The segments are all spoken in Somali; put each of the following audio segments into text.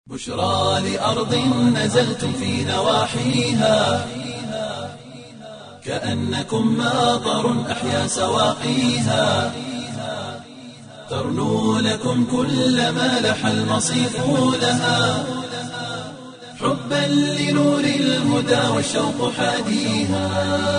بشرى لأرض نزلتم في نواحيها كأنكم ماطر أحيا سواقيها ترنو لكم كل ما لح المصيف لها حبا لنور الهدى والشوق حاديها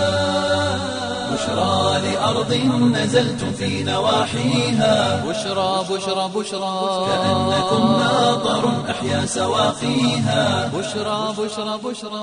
بشرى لأرض نزلتم في نواحيها بشرى بشرى بشرى كأنكم ماطر أحيا سواقيها بشرى بشرى بشرى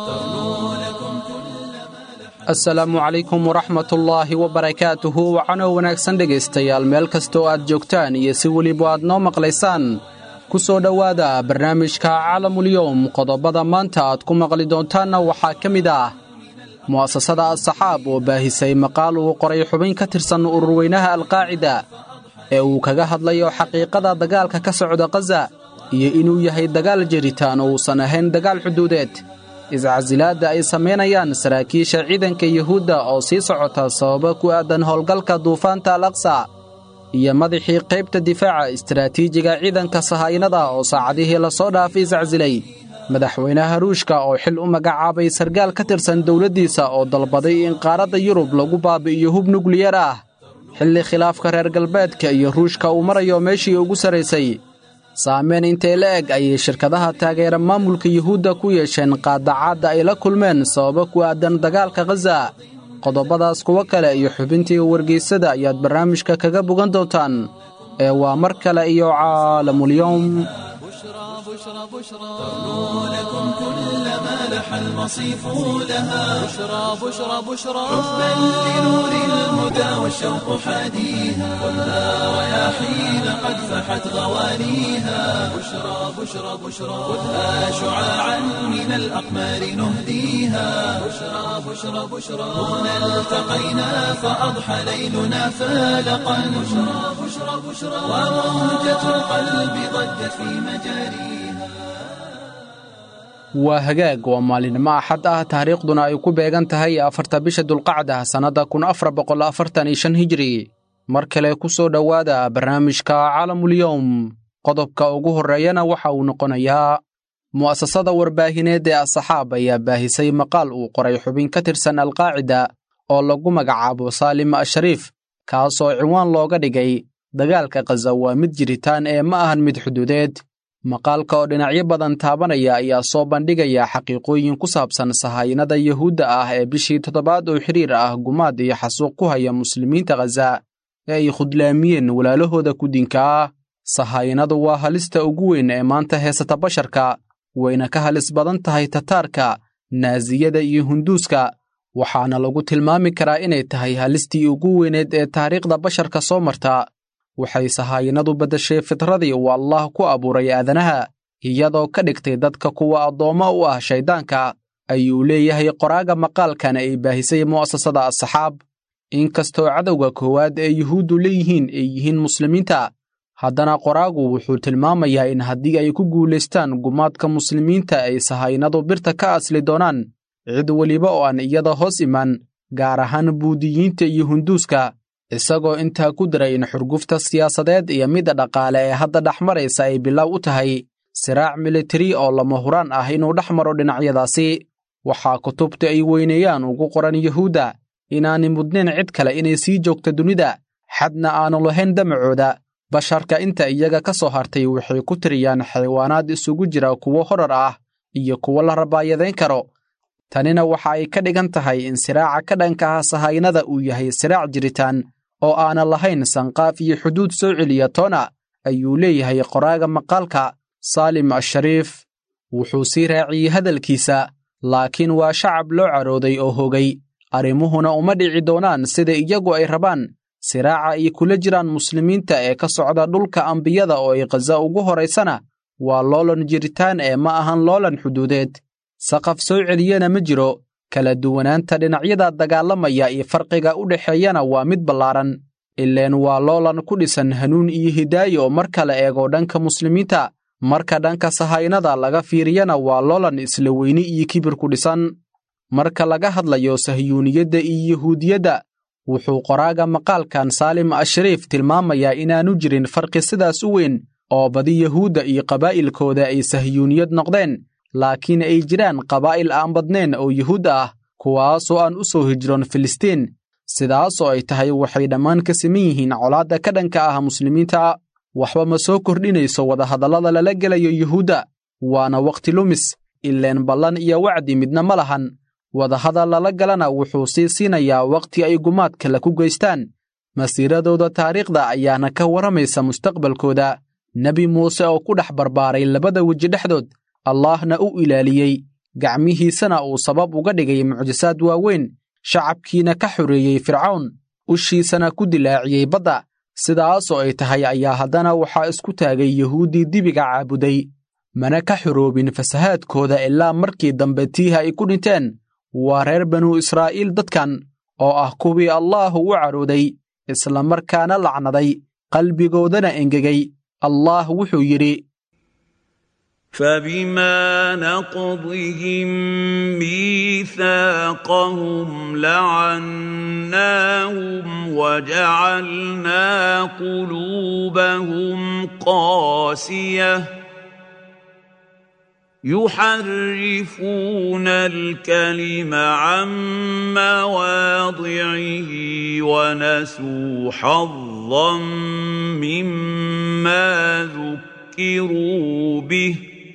asalaamu calaykum waraxmatullaahi wabarakaatuhu wacano wanaagsan dhegaystayaal meel kastoo aad joogtaan iyo si weliba aad noo maqlaysaan ku soo dhowaada barnaamijka caalamulyoom qodobada maanta aad ku maqli doontaanna waxaa ka mid ah mu'asasada asxaab oo baahisay maqaal uu qoray xubin ka tirsan ururweynaha alqaacida ee uu kaga hadlayo xaqiiqada dagaalka ka socda khaza iyo inuu yahay dagaal jiritaan oo uusan ahayn dagaal xuduudeed iscasilaadda ay samaynayaan saraakiisha ciidanka yuhuudda oo sii socota sababo ku aadan howlgalka duufaanta al aqsa iyo madaxii qaybta difaaca istaraatiijiga ciidanka sahaynada oo saacadihii lasoo dhaafay iscasilay madaxweynaha ruushka oo xil u magacaabay sargaal ka tirsan dowladdiisa oo dalbaday in qaaradda yurub lagu baabi'iyo hub nukliyar ah xilli khilaafka reer galbeedka iyo ruushka uu marayo meeshii ugu sarraysay saamayn intee la eg ayay shirkadaha taageera maamulka yuhuudda ku yeesheen qaadacaadda ay la kulmeen sababo ku aadan dagaalka khaza qodobadaas kuwo kale iyo xubintii wargeysada ayaad barnaamijka kaga bogan doontaan ee waa mar kale iyo caalamulyoom بشرى بشرى بشرى لكم كل ما لح المصيف لها بشرى بشرى بشرى حبا لنور الهدى والشوق حاديها خذها رياحين قد فحت غوانيها بشرى بشرى بشرى خذها شعاعا من الأقمار نهديها بشرى بشرى بشرى هنا التقينا فأضحى ليلنا فالقا بشرى بشرى بشرى وموجة القلب ضجت في مجاريها waa hagaag waa maalinimo axad ah taariikhduna ay ku beegan tahay afarta bisha dulqacda sannadda kun afar boqol afartan iyo shan hijri mar kale ku soo dhowaada barnaamijka caalamulyoom qodobka ugu horreeyana waxa uu noqonayaa mu'asasada warbaahineed ee asxaab ayaa baahisay maqaal uu qoray xubin ka tirsan alqaacida oo lagu magacaabo saalim ashariif kaasoo ciwaan looga dhigay dagaalka khaza waa mid jiritaan ee ma ahan mid xuduudeed maqaalka oo dhinacyo badan taabanaya ayaa soo bandhigaya xaqiiqooyin ku saabsan sahaynada yuhuudda ah ee bishii toddobaad oo xiriir ah gumaad iyo xasuuq ku haya muslimiinta khaza ee ay khudlaamiyeen walaalahooda ku dinka ah sahaynadu waa halista ugu weyn ee maanta heesata basharka wayna ka halis badan tahay tataarka naasiyada iyo hunduuska waxaana lagu tilmaami karaa inay tahay halistii ugu weyneed ee taariikhda basharka soo marta waxay sahaayinadu beddashay fitradii uu allaah ku abuuray aadanaha iyadoo ka dhigtay dadka kuwa addoommo u ah shayddaanka ayuu leeyahay qoraaga maqaalkan ay baahisay mu'asasada asxaab inkastoo cadowga koowaad ee yuhuuddu leeyihiin ay yihiin muslimiinta haddana qoraagu wuxuu tilmaamayaa in haddii ay ku guulaystaan gumaadka muslimiinta ay sahaynadu birta ka asli doonaan cid weliba oo aan iyada hoos iman gaar ahaan buudiyiinta iyo hunduuska isagoo intaa ku daray in xurgufta siyaasadeed iyo midda dhaqaale ee hadda dhex maraysa ay bilow u tahay siraac militari oo lama huraan ah inuu dhex maro dhinacyadaasi waxaa kutubta ay weyneeyaan ugu qoran yuhuudda inaanay mudnayn cid kale inay sii joogto dunida xadna aanu lahayn damacooda basharka inta iyaga ka soo hartay waxay ku tiriyaan xayawaanaad isugu jira kuwo horar ah iyo kuwo la rabaayadayn karo tanina waxa ay ka dhigan tahay in siraaca ka dhanka ah sahaynada uu yahay siraac jiritaan oo aanan lahayn sanqaaf iyo xuduud soo celiya toona ayuu leeyahay qoraaga maqaalka saalim ashariif wuxuu sii raaciyey hadalkiisa laakiin waa shacab loo carooday oo hogay arrimuhuna uma dhici doonaan sida iyagu ay rabaan siraaca ay kula jiraan muslimiinta ee ka socda dhulka ambiyada oo ay khaza ugu horaysana waa loolan jiritaan ee ma ahan loolan xuduudeed saqaf soo celiyana ma jiro kala duwanaanta dhinacyada dagaalamaya iyo farqiga u dhexeeyana waa mid ballaaran ileen waa loolan ku dhisan hanuun iyo hidaayo marka la eego dhanka muslimiinta marka dhanka sahaynada laga fiiriyana waa loolan isla weyni iyo kibir ku dhisan marka laga hadlayo sahyuuniyadda iyo yuhuudiyadda wuxuu qoraaga maqaalkan saalim ashariif tilmaamayaa inaanu jirin farqi sidaas u weyn oo badi yuhuudda iyo qabaa'ilkooda ay sahyuuniyad noqdeen laakiin ay jiraan qabaa'il aan badnayn oo yuhuud ah kuwaasoo aan u soo hijroon filistiin sidaasoo ay tahay waxay dhammaan ka siman yihiin colaadda ka dhanka ah muslimiinta waxba ma soo kordhinayso wadahadallada lala gelayo yuhuudda waana wakhti lumis ileen ballan iyo wacdi midna ma lahan wadahadal lala galana wuxuu sii siinayaa wakhti ay gumaad kale ku geystaan masiiradooda taariikhda ayaana ka warramaysa mustaqbalkooda nebi muuse oo ku dhex barbaaray labada weji dhexdood allaahna u ilaaliyey gacmihiisana uu sabab uga dhigay mucjisaad waaweyn shacabkiina ka xoreeyey fircawn ushiisana ku dilaaciyey badda sidaasoo ay tahay ayaa haddana waxaa isku taagay yuhuuddii dibiga caabuday mana ka xoroobin fasahaadkooda ilaa markii dambe tiiha ay ku dhinteen waa reer banu israa'iil dadkan oo ah kuwii allaahu u cadhooday islamarkaana lacnaday qalbigoodana engegay allaah wuxuu yidhi فبما نقضهم ميثاقهم لعناهم وجعلنا قلوبهم قاسيه يحرفون الكلم عن مواضعه ونسوا حظا مما ذكروا به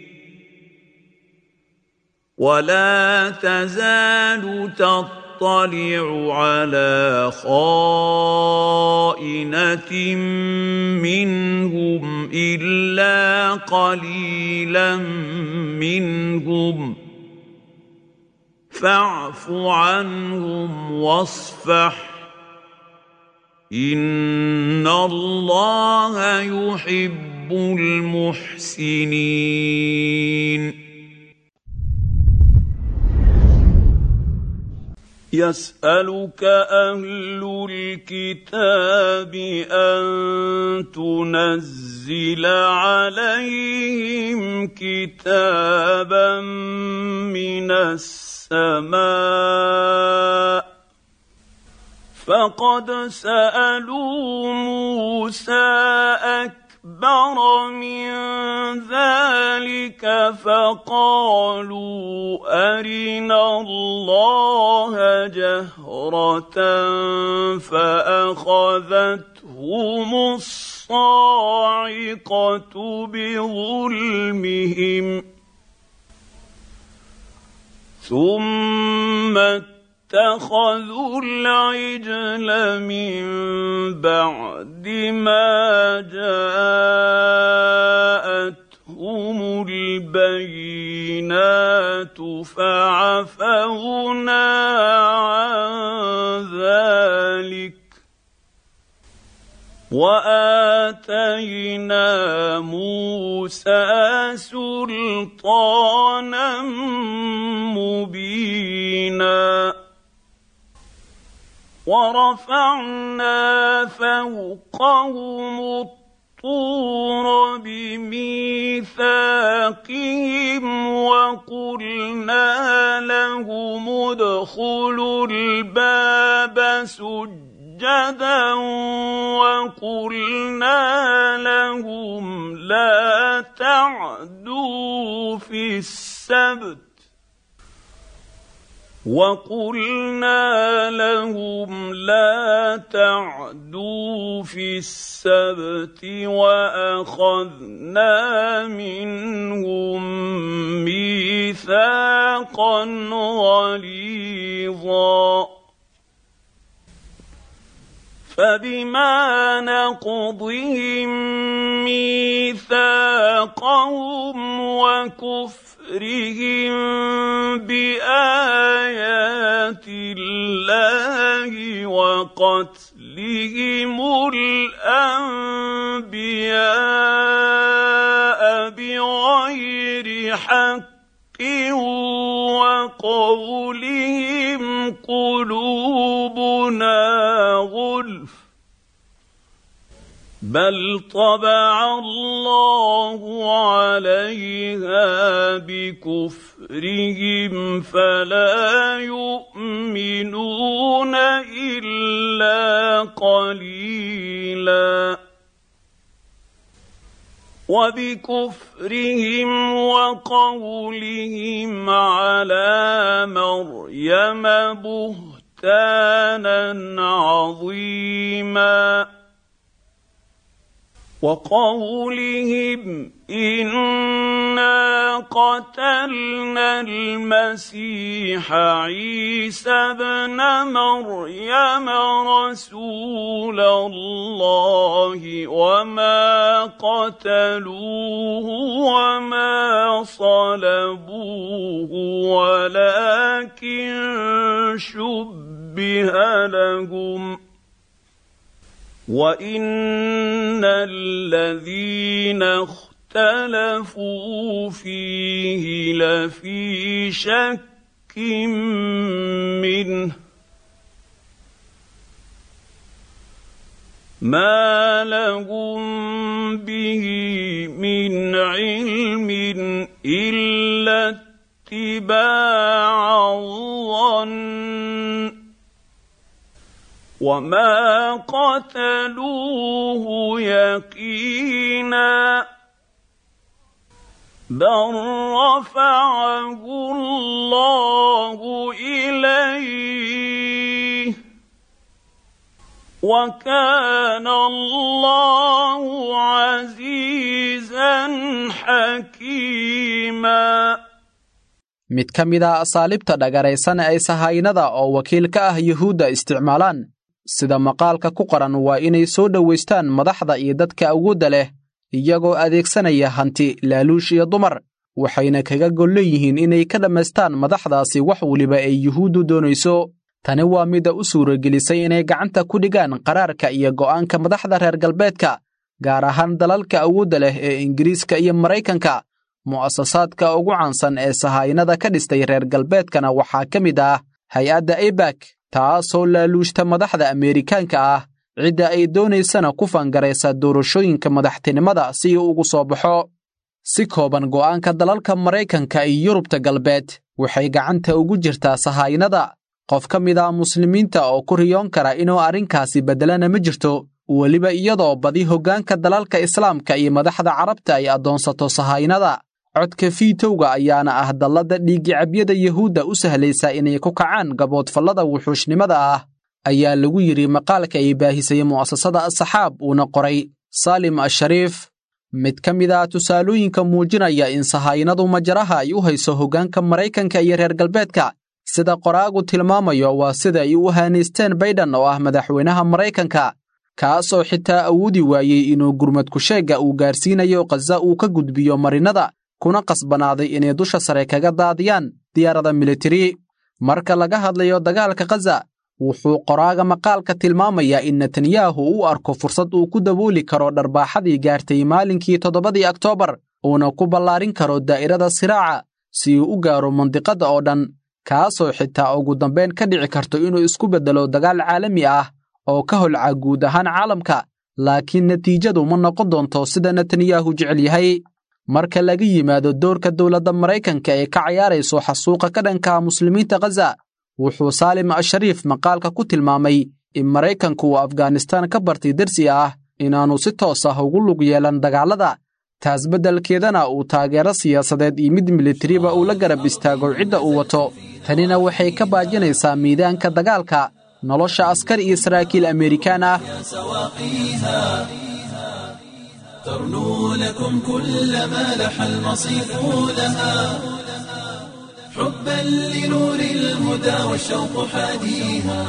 ولا تزال تطلع على خائنة منهم إلا قليلا منهم فاعف عنهم واصفح إن الله يحب المحسنين يسألك أهل الكتاب أن تنزل عليهم كتابا من السماء فقد سألوا موسى أكبر من ذلك فقالوا أرنا الله جهرة فأخذتهم الصاعقة بظلمهم ثم اتخذوا العجل من بعد ما جاءتهم البينات فعفونا عن ذلك واتينا موسى سلطانا مبينا ورفعنا فوقهم الطور بميثاقهم وقلنا لهم ادخلوا الباب سجدا وقلنا لهم لا تعدوا في السبت وقلنا لهم لا تعدوا في السبت واخذنا منهم ميثاقا غليظا فبما نقضهم ميثاقهم وكفر كفرهم بآيات الله وقتلهم الأنبياء بغير حق وقولهم قلوبنا غلف بل طبع الله عليها بكفرهم فلا يؤمنون الا قليلا وبكفرهم وقولهم على مريم بهتانا عظيما وقولهم انا قتلنا المسيح عيسى ابن مريم رسول الله وما قتلوه وما صلبوه ولكن شبه لهم وان الذين اختلفوا فيه لفي شك منه ما لهم به من علم الا اتباع الظن وما قتلوه يقينا بل رفعه الله اليه وكان الله عزيزا حكيما mid ka mid a asaalibta dhagaraysan ay sahaynada oo wakiil ka ah yuhuudda isticmaalaan sida maqaalka ku qoran waa inay soo dhowaystaan madaxda iyo dadka awoodda leh iyagoo adeegsanaya hanti laaluush iyo dumar waxayna kaga gol leeyihiin inay ka dhammaystaan madaxdaasi wax weliba ay yuhuuddu doonayso tani waa midda u suuragelisay inay gacanta ku dhigaan qaraarka iyo go'aanka madaxda reer galbeedka gaar ahaan dalalka awoodda leh ee ingiriiska iyo maraykanka mu'asasaadka ugu caansan ee sahaynada ka dhistay reer galbeedkana waxaa ka mid ah hay-adda ebak taasoo laaluushta madaxda ameerikaanka ah cidda ay doonaysana ku fangaraysa doorashooyinka madaxtinimada si uu ugu soo baxo si kooban go'aanka dalalka maraykanka iyo yurubta galbeed waxay gacanta ugu jirtaa sahaynada qof ka mid ah muslimiinta oo ku riyoon kara inuu arrinkaasi beddelana ma jirto weliba iyadoo badi hoggaanka dalalka islaamka iyo madaxda carabta ay addoonsato sahaynada codka fiitowga ayaana ah dallada dhiigicabyada yuhuudda u sahlaysa inay ku kacaan gaboodfallada wuxuushnimada ah ayaa lagu yidhi maqaalka ay baahisay mu'asasada asaxaab uuna qoray saalim ashariif mid ka mid ah tusaalooyinka muujinaya in sahaynadu majaraha ay u hayso hoggaanka maraykanka iyo reer galbeedka sida qoraagu tilmaamayo waa sida ay u haanaysteen baydhan oo ah madaxweynaha maraykanka kaasoo xitaa awoodi waayey inuu gurmadku sheegga uu gaarsiinayo khaza uu ka gudbiyo marinnada kuna qasbanaaday inay dusha sare kaga daadiyaan diyaarada militari marka laga hadlayo dagaalka khaza wuxuu qoraaga maqaalka tilmaamayaa in netanyahu u arko fursad uu ku dabooli karo dharbaaxadii gaartay maalinkii toddobadii oktoobar uuna ku ballaarin karo daa'irada siraaca si uu u gaaro mandiqadda oo dhan kaasoo xitaa ugu dambayn ka dhici karto inuu isku beddelo dagaal caalami ah oo ka holca guud ahaan caalamka laakiin natiijadu ma noqon doonto sida netanyahu jecel yahay marka laga yimaado doorka dowladda maraykanka ee ka cayaarayso xasuuqa ka dhanka muslimiinta khaza wuxuu saalim ashariif maqaalka ku tilmaamay in maraykanku uu afghanistaan ka bartay dersi ah inaannu si toos ah ugu lug yeelan dagaallada taas beddelkeedana uu taageero siyaasadeed iyo mid militariba uu la garab istaago cidda uu wato tanina waxay ka baajinaysaa miidaanka dagaalka nolosha askar iyo saraakiil amerikaan ah ترنو لكم كل ما لح المصيف لها حبا لنور الهدى والشوق حاديها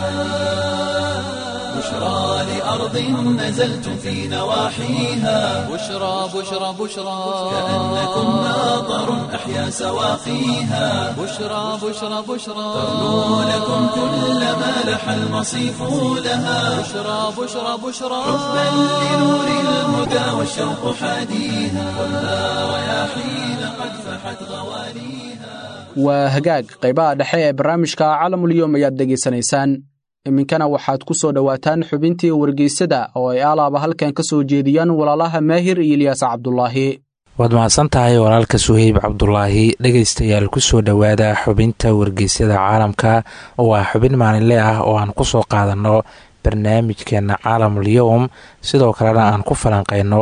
بشرى لأرض نزلتم في نواحيها بشرى بشرى بشرى كأنكم ناظر أحيا سواقيها بشرى بشرى بشرى ترنو لكم كل ما لح المصيف لها بشرى بشرى بشرى حبا لنور الهدى والشوق حاديها خذها رياحين قد فحت غواليها waa hagaag qaybaha dhexe ee barnaamijka caalamulyoom ayaad dhegaysanaysaan iminkana waxaad ku soo dhowaataan xubintii wargeysada oo ay alaaba halkan ka soo jeediyaan walaalaha maahir iyo ilyaas cabdulaahi waad mahadsan tahay walaalka suheyb cabdulaahi dhegaystayaal kusoo dhowaada xubinta wargeysyada caalamka oo ah xubin maalinle ah oo aan kusoo qaadanno barnaamijkeena caalamul yowm sidoo kalena aan ku falanqeyno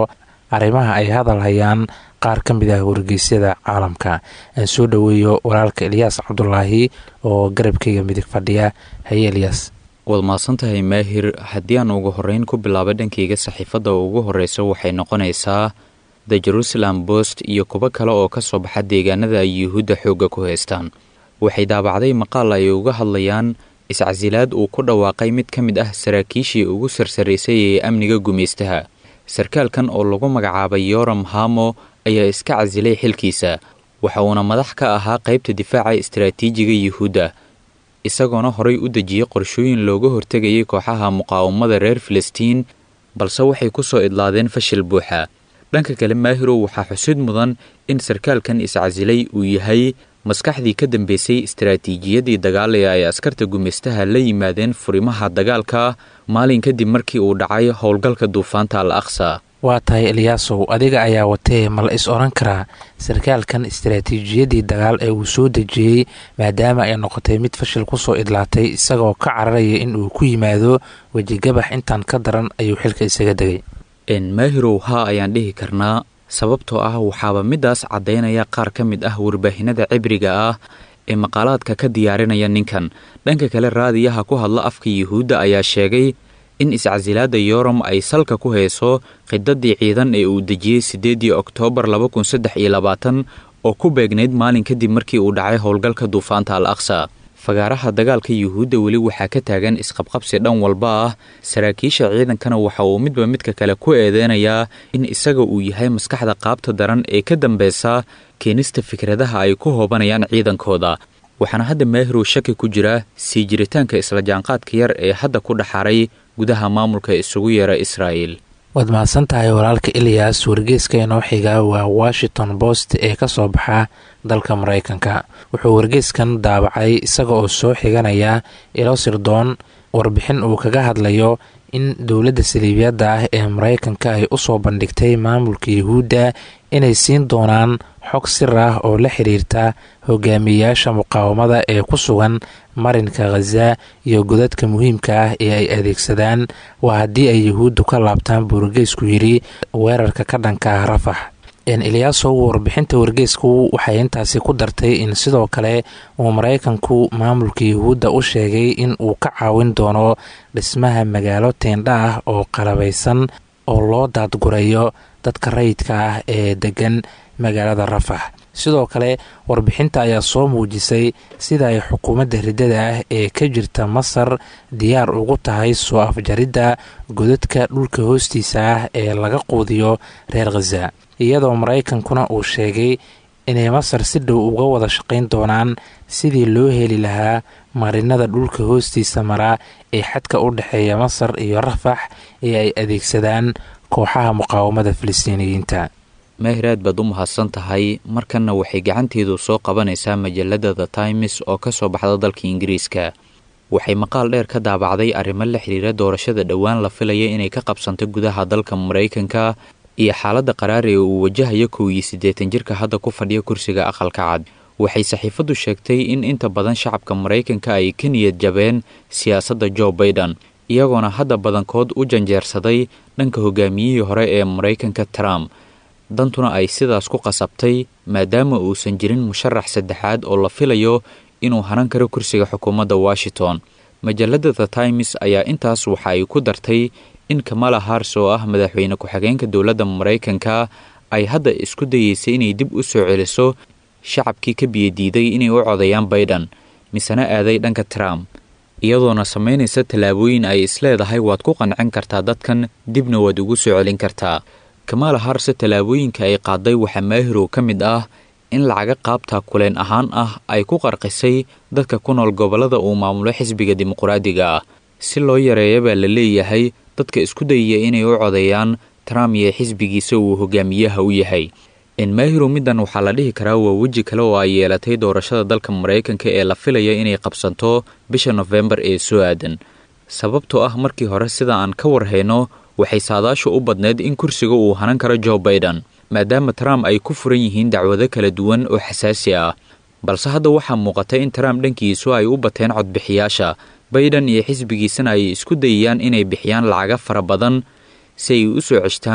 arrimaha ay hadal hayaan qaar ka mid ah wargeysyada caalamka aan soo dhoweeyo walaalka eliyaas cabdulaahi oo garabkayga midig fadhiya haye eliyaas waad mahadsantahay maahir haddii aan ugu horreyn ku bilaabo dhankayga saxiifadda ugu horreysa waxay noqonaysaa the jerusalem bost iyo kuwo kale oo ka soo baxa deegaanada ay yuhuudda xoogga ku haystaan waxay daabacday maqaal ay uga hadlayaan iscasilaad uu ku dhawaaqay mid ka mid ah saraakiishii ugu sarsaraysay ee amniga gumaystaha sarkaalkan oo lagu magacaabay yoram hamo ayaa iska casilay xilkiisa waxa uuna madax ka ahaa qaybta difaaca istaraatiijiga yuhuudda isagoona horay u dejiyey qorshooyin looga hortegayay kooxaha muqaawamada reer filistiin balse waxay ku soo idlaadeen fashil buuxa dhanka kale maahirow waxaa xusid mudan in sarkaalkan iscasilay uu yahay maskaxdii ka dambeysay istaraatiijiyadii dagaal ee ay askarta gumaystaha la yimaadeen furimaha dagaalka maalin kadib markii uu dhacay howlgalka duufaanta al aqsa waa tahay eliyaasow adiga ayaa watee ma la is odhan karaa sarkaalkan istaraatiijiyadii dagaal ee uu soo dejiyey maadaama ay noqotay mid fashil kusoo idlaatay isagoo ka cararaya in uu ku yimaado wejigabax intaan ka daran ayuu xilka isaga degay maahirow haa ayaan dhihi karnaa sababtoo ah waxaaba midaas caddaynaya qaar ka mid ah warbaahinada cibriga ah ee maqaalaadka ka diyaarinaya ninkan dhanka kale raadiyaha ku hadla afka yuhuudda ayaa sheegay in iscasilaadda yoram ay salka ku hayso khidadii ciidan ee uu dejiyey siddeedii oktoobar laba kun saddex iyo labaatan oo ku beegnayd maalin kadib markii uu dhacay howlgalka duufaanta al aqsa fagaaraha dagaalka yuhuudda weli waxaa ka taagan isqabqabsi dhan walba ah saraakiisha ciidankana waxa uu midba midka kale ku eedeynayaa in isaga uu yahay maskaxda qaabta daran ee ka dambeysa keenista fikradaha ay ku hoobanayaan ciidankooda waxaana hadda maahirow shaki ku jira sii jiritaanka isla jaanqaadka yar ee hadda ku dhaxaray gudaha maamulka isugu yeera israa'el waad mahadsan tahay walaalka eliyas wargeeska inoo xiga waa washington post ee ka soo baxa dalka maraykanka wuxuu wargeeskan daabacay isaga oo soo xiganaya ilo sirdoon warbixin uu kaga hadlayo in dowladda saliibiyadda ah ee maraykanka ay usoo bandhigtay maamulka yuhuudda inay siin doonaan xog sir ah oo la xiriirta hogaamiyeyaasha muqaawamada ee ku sugan marinka khaza iyo godadka muhiimka ah ee ay adeegsadaan waa haddii ay yuhuuddu ka laabtaan buu wargeysku yidhi weerarka ka dhanka ah rafax eliyaasow warbixinta wargeysku waxay intaasi ku dartay in sidoo kale uu maraykanku maamulka yuhuudda u sheegay in uu ka caawin doono dhismaha magaalo teendha ah oo qalabaysan oo loo daadgurayo dadka rayidka ah ee degan magaalada rafax sidoo kale warbixinta ayaa soo muujisay sida ay xukuumadda riddada ah ee ka jirta masar diyaar ugu tahay soo afjaridda godadka dhulka hoostiisa ah ee laga quudiyo reer khaza iyadoo maraykankuna uu sheegay inay masar si dhow uga wada shaqayn doonaan sidii loo heli lahaa marinada dhulka hoostiisa mara ee xadka u dhexeeya masar iyo rafax ee ay adeegsadaan kooxaha muqaawamada filistiiniyiinta maahir aad baad u mahadsan tahay markanna waxay gacanteedu soo qabanaysaa majalada the times oo ka soo baxda dalka ingiriiska waxay maqaal dheer ka daabacday arrimo la xiriira doorashada dhowaan la filaya inay ka qabsanto gudaha dalka maraykanka iyo xaaladda qaraar ee uu wajahayo kow iyo siddeetan jirka hadda ku fadhiya kursiga aqalka cad waxay saxiifaddu sheegtay in inta badan shacabka maraykanka ay ka niyad jabeen siyaasadda jo baiden iyagoona hadda badankood u janjeersaday dhanka hogaamiyihii hore ee maraykanka trump dantuna ay sidaas ku qasabtay maadaama uusan jirin musharax saddexaad oo la filayo inuu hanan karo kursiga xukuumadda washington majalada the times ayaa intaas waxa ay ku dartay in kamala hars oo ah madaxweyne ku-xigeenka dowladda maraykanka ay hadda isku dayeysay inay dib u soo celiso shacabkii ka biyadiiday inay u codeeyaan baiden misena aaday dhanka trump iyadoona samaynaysa tallaabooyin ay isleedahay waad ku qancin kartaa dadkan dibna waad ugu soo celin kartaa kamaala harse tallaabooyinka ay qaaday waxaa maahirow ka mid ah in lacaga qaabta kuleen ahaan ah ay ku qarqisay dadka ku nool gobollada uu maamulo xisbiga dimuqraadiga ah si loo yareeya baa la leeyahay dadka isku dayaya inay u codeeyaan trump iyo xisbigiisa uu hogaamiyaha u yahay maahirow middan waxaa la dhihi karaa waa weji kale oo ay yeelatay doorashada dalka maraykanka ee la filaya inay qabsanto bisha nofembar ee soo aadan sababtoo ah markii hore sida aan ka warhayno waxay saadaashu u badneyd in kursiga uu hanan karo jo baiden maadaama trump ay ku furan yihiin dacwado kala duwan oo xasaasi ah balse hadda waxaa muuqata in trump dhankiisu ay u bateen codbixiyaasha baiden iyo xisbigiisana ay isku dayayaan inay bixiyaan lacaga fara badan si ay u soo ceshtaan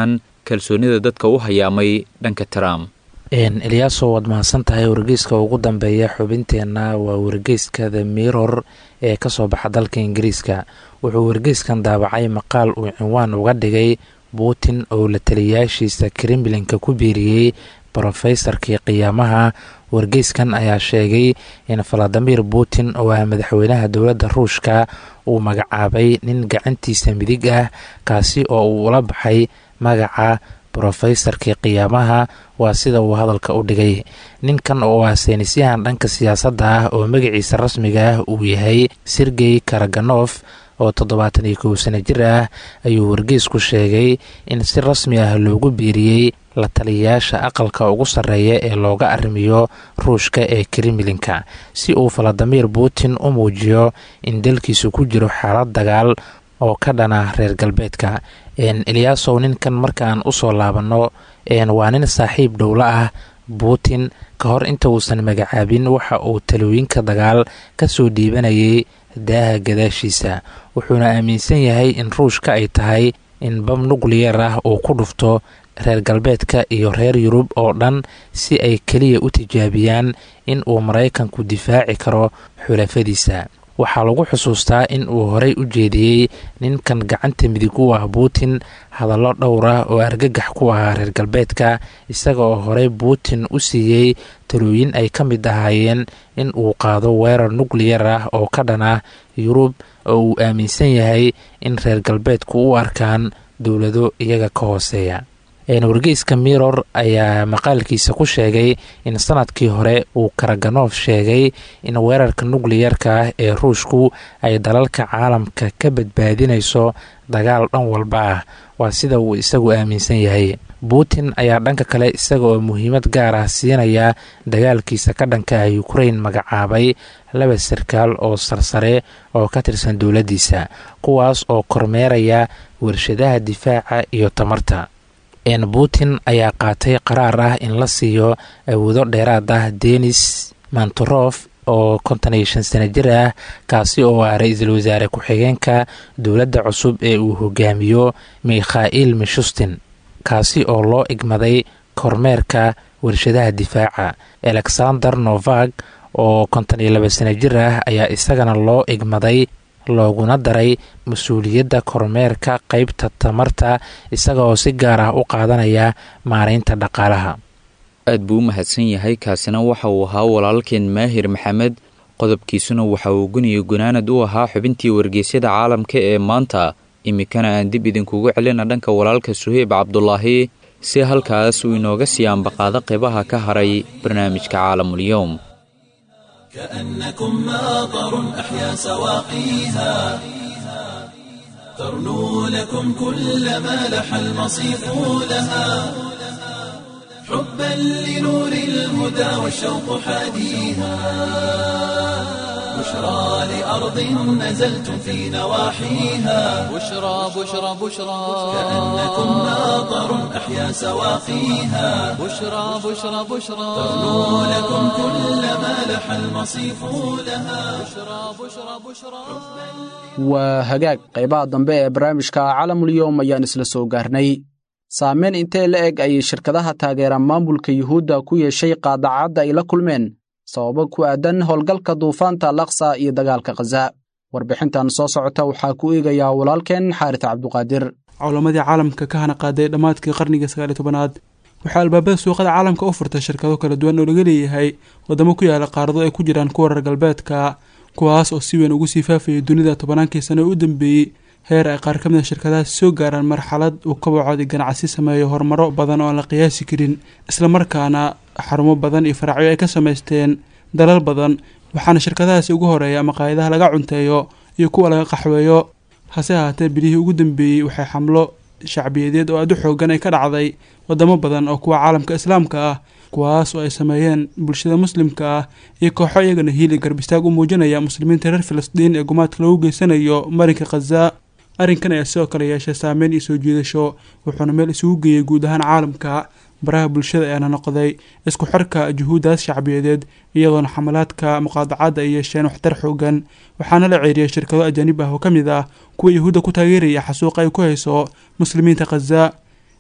kalsoonida dadka u hayaamay dhanka trump eliyaaso waad mahadsan tahay wargeyska ugu dambeeya xubinteenna waa wargeyska the mirror ee kasoo baxa dalka ingiriiska wuxuu wargeyskan daabacay maqaal uu cinwaan uga dhigay putin oo la taliyayaashiisa kremlinka ku biiriyey brofesorkii qiyaamaha wargeyskan ayaa sheegay in valadimir putin oo ah madaxweynaha dowladda ruushka uu magacaabay nin gacantiisa midig ah kaasi oo uu ula baxay magaca brofesorkii qiyaamaha waa sida uu hadalka u dhigay ninkan oo ah saynisyahan dhanka siyaasadda ah oo magaciisa rasmiga ah uu yahay sergey karaganof oo toddobaatan iyo kow sano jir ah ayuu wargeysku sheegay in si rasmi ah loogu biiriyey la taliyayaasha aqalka ugu sarreeya ee looga arrimiyo ruushka ee kremlinka si uu valadimir putin u muujiyo in dalkiisu ku jiro xaalad dagaal oo ka dhana reer galbeedka eliyaasow ninkan markaan usoo laabanno waa nin saaxiib dhowla ah putin ka hor inta uusan magacaabin waxa uu talooyinka dagaal ka soo dhiibanayay daaha gadaashiisa wuxuuna aaminsan yahay in ruushka ay tahay in bam nukliyar ah uu ku dhufto reer galbeedka iyo reer yurub oo dhan si ay keliya u tijaabiyaan in uu maraykanku difaaci karo xulafadiisa waxaa lagu xusuustaa in uu horey u jeediyey ninkan gacanta midig u ah putin hadallo dhowr ah oo argagax ku ahaa reer galbeedka isaga oo horey putin u siiyey talooyin ay ka mid ahaayeen in uu qaado weerar nukliyar ah oo ka dhan ah yurub oo uu aaminsan yahay in reer galbeedku u arkaan dowlado iyaga ka hooseeya wargeyska miror ayaa maqaalkiisa ku sheegay in sanadkii hore uu karaganof sheegay in weerarka nukliyarka ah ee ruushku ay dalalka caalamka ka badbaadinayso dagaal dhan walba ah waa sida uu isagu aaminsan yahay putin ayaa dhanka kale isaga oo muhiimad gaar ah siinaya dagaalkiisa ka dhanka ah ukrain magacaabay laba sarkaal oo sarsare oo ka tirsan dowladdiisa kuwaas oo kormeeraya warshadaha difaaca iyo tamarta putin ayaa qaatay qaraar ah in la siiyo awoodo dheeraad ah denis mantorof oo konton iyo shan sano jir ah kaasi oo ah ra-iisul wasaare ku-xigeenka dowladda cusub ee uu hogaamiyo mikhail mishustin kaasi oo loo igmaday kormeerka warshadaha difaaca alexander novak oo konton iyo laba sano jir ah ayaa isagana loo igmaday looguna daray mas-uuliyadda kormeerka qeybta tamarta isaga oo si gaar ah u qaadanaya maareynta dhaqaalaha aad buu u mahadsan yahay kaasina waxa uu ahaa walaalkeen maahir maxamed qodobkiisuna waxa uu guniyo gunaanad u ahaa xubintii wargeysyada caalamka ee maanta iminkana aan dib idinkugu celina dhanka walaalka suheyb cabdulaahi si halkaas uu inooga sii ambaqaado qeybaha ka haray barnaamijka caalamulyoom كأنكم ماطر أحيا سواقيها ترنو لكم كل ما لح المصيف لها حبا لنور الهدى والشوق حاديها بشرى لأرض نزلتم في نواحيها بشرى بشرى بشرى كأنكم ماطر أحيا سواقيها بشرى بشرى بشرى ترنو لكم كل ما لح المصيف لها بشرى بشرى بشرى waa hagaag qaybaha dambe ee barnaamijka calamulyoom ayaan isla soo gaarnay saameyn intee la eg ayay shirkadaha taageera maamulka yuhuudda ku yeeshay qaadacadda ay la kulmeen sababo ku aadan howlgalka duufaanta laksa iyo dagaalka khaza warbixintan soo socota waxaa ku eegayaa walaalkeen xaaris cabduqaadir culamadii caalamka ka hana qaaday dhammaadkii qarnigii sagaal iyo tobanaad waxaa albaabada suuqada caalamka u furtay shirkado kala duwan oo laga leeyahay wadamo ku yaala qaarado ay ku jiraan kuwa reer galbeedka kuwaas oo si weyn ugu sii faafayay dunida tobannaankii sano ee u dambeeyey heer ay qaar ka mid a shirkadahaas soo gaaraan marxalad uu kabacoodii ganacsi sameeyo horumaro badan oo aan la qiyaasi karin islamarkaana xarumo badan iyo faracyo ay ka samaysteen dalal badan waxaana shirkadahaasi ugu horeeya maqaayadaha laga cunteeyo iyo kuwa laga qaxweeyo hase ahaatee bilihii ugu dambeeyey waxay xamlo shacbiyadeed oo aad u xoogan ay ka dhacday wadamo badan oo kuwa caalamka islaamka ah kuwaas oo ay sameeyeen bulshada muslimka ah iyo kooxo iyagana hiili garbistaag u muujinaya muslimiinta reer filistiin ee gumaadka lagu geysanayo marinka khaza arrinkan ayaa sidoo kale yeeshay saameyn iyo soo jiidasho wuxuuna meel isugu geeyey guud ahaan caalamka baraha bulshada ayaana noqday isku xirka juhuuddaas shacbiyadeed iyadoona xamalaadka muqaadacadda ay yeesheen waxtar xoogan waxaana la ceeriyay shirkado ajaanib ah oo ka mid ah kuwa yuhuudda ku taageeraya xasuuqa ay ku hayso muslimiinta khaza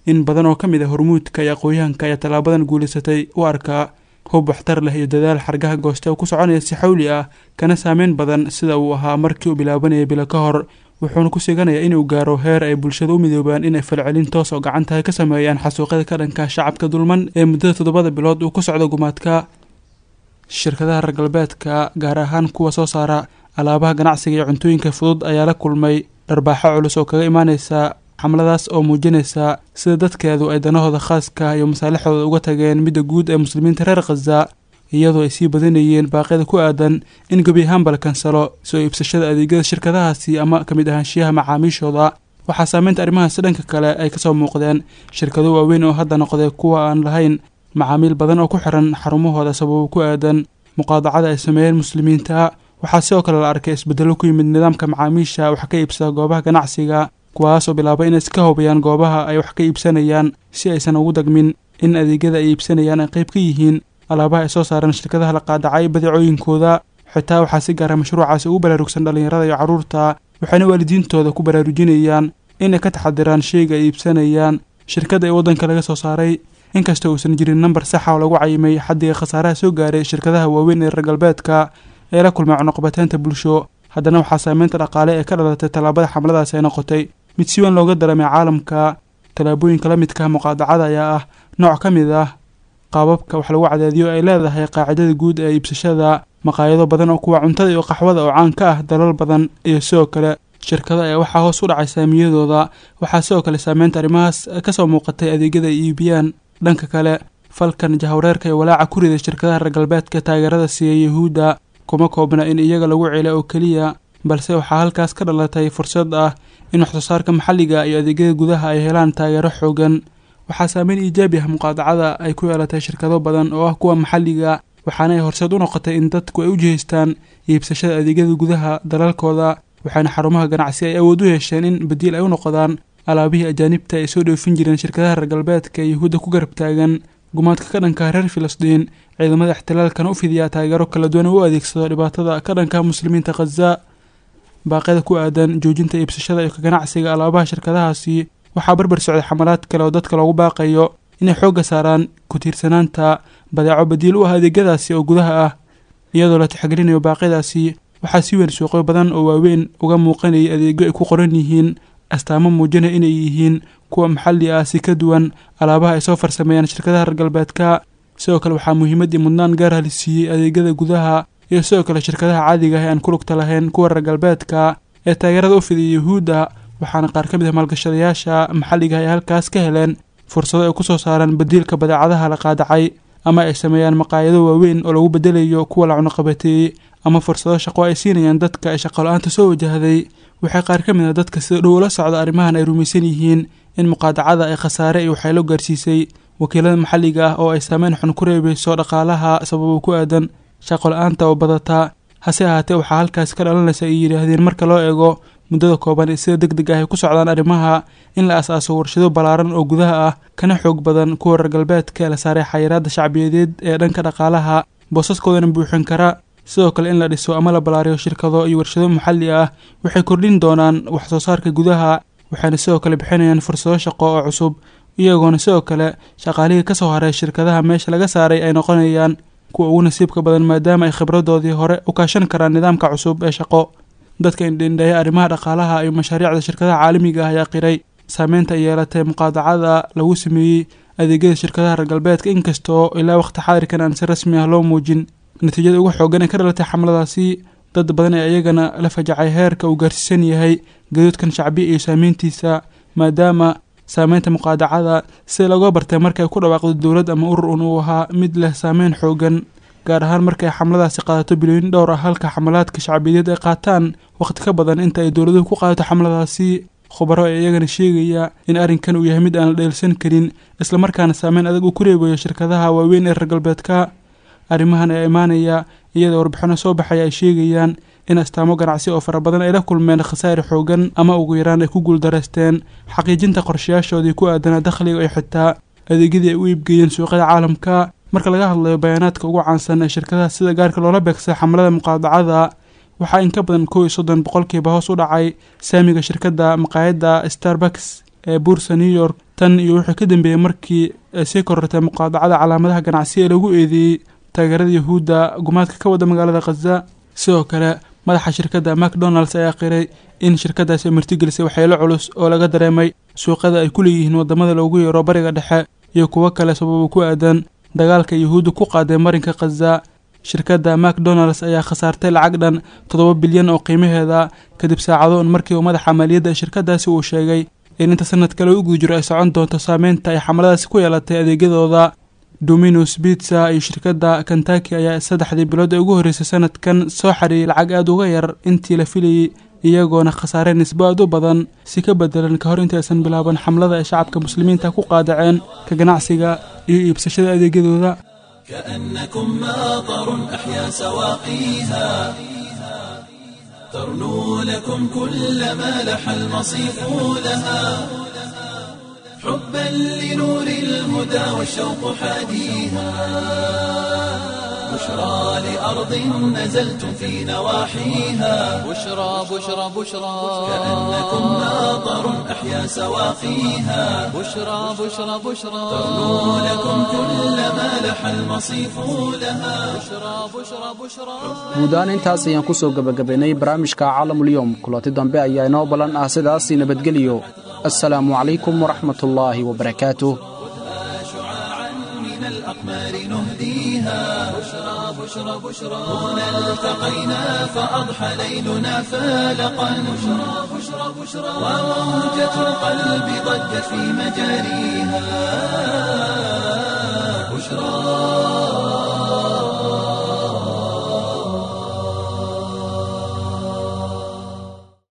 in badan oo ka mid ah hormuudka iyo aqoon-yahanka ayaa tallaabadan guulaysatay u arkaa hub waxtar leh iyo dadaal xargaha gooste oo ku soconaya si xawli ah kana saameyn badan sida uu ahaa markii uu bilaabanayay bilo ka hor wuxuuna ku siganayaa inuu gaaro heer ay bulshada u midoobaan inay falcelin toos oo gacantaha ka sameeyaan xasuuqyada ka dhanka shacabka dulman ee muddada toddobada bilood uu ku socdo gumaadka shirkadaha reer galbeedka gaar ahaan kuwa soo saara alaabaha ganacsiga iyo cuntooyinka fudud ayaa la kulmay dharbaaxo culus oo kaga imaaneysa xamladaas oo muujinaysa sida dadkeedu ay danahooda khaaska iyo masaalixdooda uga tageen midda guud ee muslimiinta reer khaza iyadoo ay sii badanayeen baaqyada ku aadan in gebi ahaanba la kansalo soo iibsashada adeegyada shirkadahaasi ama ka mid ahaanshiyaha macaamiishooda waxaa saameynta arrimahaasi dhanka kale ay kasoo muuqdeen shirkado waaweyn oo hadda noqday kuwa aan lahayn macaamiil badan oo ku xiran xarumahooda sababo ku aadan muqaadacada ay sameeyeen muslimiinta waxaa sidoo kale la arkay isbedelo ku yimid nidaamka macaamiisha wax ka iibsada goobaha ganacsiga kuwaasoo bilaabay inay iska hubiyaan goobaha ay wax ka iibsanayaan si aysan ugu dagmin in adeegyada ay iibsanayaan ay qayb ka yihiin alaabaha ay soo saareen shirkadaha la qaadacay badeecooyinkooda xitaa waxaa si gaara mashruucaasi ugu baraarugsan dhallinyarada iyo carruurta waxayna waalidiintooda ku baraarujinayaan inay ka taxadiraan sheyga ay iibsanayaan shirkadda ee waddanka laga soo saaray inkasta uusan jirin nambar saxa oo lagu cayimay xaddiga khasaaraha soo gaaray shirkadaha waaweyn ee reer galbeedka ee la kulmay cunuqabateynta bulsho haddana waxaa saameynta dhaqaale ee ka dhalatay tallaabada xamladaasi ay noqotay mid si weyn looga dareemay caalamka tallaabooyinka la midka muqaadacada ayaa ah nooc ka mid ah qaababka wax lagu cadaadiyo ay leedahay qaacidada guud ee iibsashada maqaayado badan oo kuwa cuntada iyo qaxwada oo caan ka ah dalal badan iyo sidoo kale shirkado ayaa waxaa hoos u dhacay saamiyadooda waxaa sidoo kale saameynta arrimahaas kasoo muuqatay adeegyada ay iibiyaan dhanka kale falkan jahwareerka iyo walaaca ku riday shirkadaha reer galbeedka taageerada siiya yuhuudda kuma koobna in iyaga lagu cela oo keliya balse waxaa halkaas ka dhalatay fursad ah in waxsoosaarka maxalliga iyo adeegyada gudaha ay helaan taageero xoogan waxaa saameyn iijaabi ah muqaadacada ay ku yeelatay shirkado badan oo ah kuwa maxalliga waxaana ay horseed u noqotay in dadku ay u jihaystaan iibsashada adeegyada gudaha dalalkooda waxaana xarumaha ganacsi ay awood u yeesheen in badiil ay u noqdaan alaabihii ajaanibta ay soo dhoofin jireen shirkadaha reer galbeedka ee yuhuudda ku garab taagan gumaadka ka dhanka reer filistiin ciidamada ixtilaalkana u fidiyaa taageero kala duwan oo u adeegsado dhibaatada ka dhanka muslimiinta khaza baaqyada ku aadan joojinta iibsashada iyo ka ganacsiga alaabaha shirkadahaasi waxaa barbar socday xamalaad kale oo dadka loogu baaqayo inay xoogga saaraan ku tiirsanaanta badeeco badiil u ah adeegyadaasi oo gudaha ah iyadoo la tixgelinayo baaqyadaasi waxaa si weyn suuqyo badan oo waaweyn uga muuqanayay adeegyo ay ku qoran yihiin astaamo muujinaya inay yihiin kuwa maxalli ah si ka duwan alaabaha ay soo farsameeyaan shirkadaha reer galbeedka sidoo kale waxaa muhiimaddii mudnaan gaar ah la siiyey adeegyada gudaha iyo sidoo kale shirkadaha caadiga ah ee aan ku lugta lahayn kuwa reer galbeedka ee taageerada u fidiyay yuhuudda waxaana qaar ka mid ah maalgashadayaasha maxalliga ay halkaas ka heleen fursado ay ku soo saaraan badiilka badeecadaha la qaadacay ama ay sameeyaan maqaayado waaweyn oo lagu bedelayo kuwa la cunuqabateeyey ama fursado shaqo ay siinayaan dadka ay shaqo-la-aanta soo wajahday waxay qaar ka mid ah dadka sida dhow ula socda arrimahan ay rumaysan yihiin in muqaadacada ay khasaare iyo waxaylo gaarsiisay wakiilada maxalliga ah oo ay saameyn xun ku reebeyso dhaqaalaha sababo ku aadan shaqo la-aanta oo badataa hase ahaatee waxaa halkaas ka dhalanaysa ay yidhaahdeen marka loo eego muddada kooban ee sida deg deg ah ay ku socdaan arrimaha in la as-aaso warshado ballaaran oo gudaha ah kana xoog badan kuwa reer galbeedka ee la saaray xayiraadda shacbiyadeed ee dhanka dhaqaalaha boosaskoodana buuxin kara sidoo kale in la dhiso ama la ballaariyo shirkado iyo warshado maxalli ah waxay kordhin doonaan wax soo saarka gudaha waxayna sidoo kale bixinayaan fursado shaqo oo cusub iyagoona sidoo kale shaqaalihii ka soo haray shirkadaha meesha laga saaray ay noqonayaan kuwa ugu nasiibka badan maadaama ay khibradoodii hore u kaashan karaan nidaamka cusub ee shaqo dadka indhindheeya arrimaha dhaqaalaha iyo mashaariicda shirkadaha caalamiga ah ayaa qiray saameynta ay yeelatay muqaadacada lagu sameeyey adeegyada shirkadaha reer galbeedka inkastoo ilaa waqti xaadirkan aan si rasmi ah loo muujin natiijada ugu xoogan ee ka dhalatay xamladaasi dad badan ee iyagana la fajacay heerka uu gaarsiisan yahay gaduudkan shacbiya iyo saameyntiisa maadaama saameynta muqaadacada sida looga bartay markay ku dhawaaqdo dowlad ama urur un uu ahaa mid leh saameyn xoogan gaar ahaan markay xamladaasi qaadato bilooyin dhowr ah halka xamalaadka shacbiyadeed ay qaataan waqti ka badan inta ay dowladuhu ku qaadato xamladaasi khubaro ee iyagana sheegaya in arrinkan uu yahay mid aan la dheelsan karin islamarkaana saameyn adag uu ku reebayo shirkadaha waaweyn ee reer galbeedka arrimahan ee imaanaya iyadoo warbixino soo baxaya ay sheegayaan in astaamo ganacsi oo fara badan ay la kulmeen khasaare xoogan ama ugu yaraan ay ku guuldareysteen xaqiijinta qorshayaashoodii ku aadanaa dakhliga iyo xitaa adeegyadii ay u iibgeeyeen suuqyada caalamka marka laga hadlayo bayaanaadka ugu caansan ee shirkadaha sida gaarka loola beegsay xamlada muqaadacada waxaa in ka badan kow iyo soddon boqolkiiba hoos u dhacay saamiga shirkadda maqaayadda starbucks ee buursa new york tan iyo wuxuu ka dambeeyey markii ay sii korortay muqaadacada calaamadaha ganacsi ee lagu eedeeyey taageerada yahuudda gumaadka ka wada magaalada khaza sidoo kale madaxa shirkadda macdonalds ayaa qiray in shirkadaasi ay martigelisay waxyeelo culus oo laga dareemay suuqyada ay ku leeyihiin wadamada loogu yeero bariga dhexe iyo kuwo kale sababa ku aadan dagaalka yahuudda ku qaaday marinka khaza shirkadda macdonalds ayaa khasaartay lacag dhan toddoba bilyan oo qiimaheeda kadib saacado un markii uu madaxa maaliyadda ee shirkadaasi uu sheegay in inta sanadka lagu guda jiro ay socon doonto saameynta ay xamaladaasi ku yeelatay adeegyadooda dominus bitsa iyo shirkadda kentaki ayaa saddexdii bilood ee ugu horreysay sanadkan soo xariiyay lacag aada uga yar intii la filayay iyagoona khasaare nisbo aad u badan si ka bedelan ka hor inta aysan bilaaban xamlada ay shacabka muslimiinta ku qaadaceen ka ganacsiga iyo iibsashada adeegyadooda كأنكم ماطر أحيا سواقيها ترنو لكم كل ما لح المصيف لها حبا لنور الهدى والشوق حاديها بشرى لأرض نزلتم في نواحيها بشرى بشرى بشرى كأنكم ماطر أحيا سواقيها بشرى بشرى بشرى ترنو لكم كل ما لح المصيف لها بشرى بشرى بشرى guud ahaan intaas ayaan ku soo gebagabaynay barnaamijka caalamulyoom kulanti dambe ayaa inoo ballan ah sidaasii nabadgeliyo assalaamu calaykum waraxmatullaahi wabarakaatuh شعاعا من الأقمار نهديها بشرى بشرى بشرى هنا التقينا فأضحى ليلنا فالقا بشرى بشرى بشرى وموجة القلب ضجت في مجاريها بشرى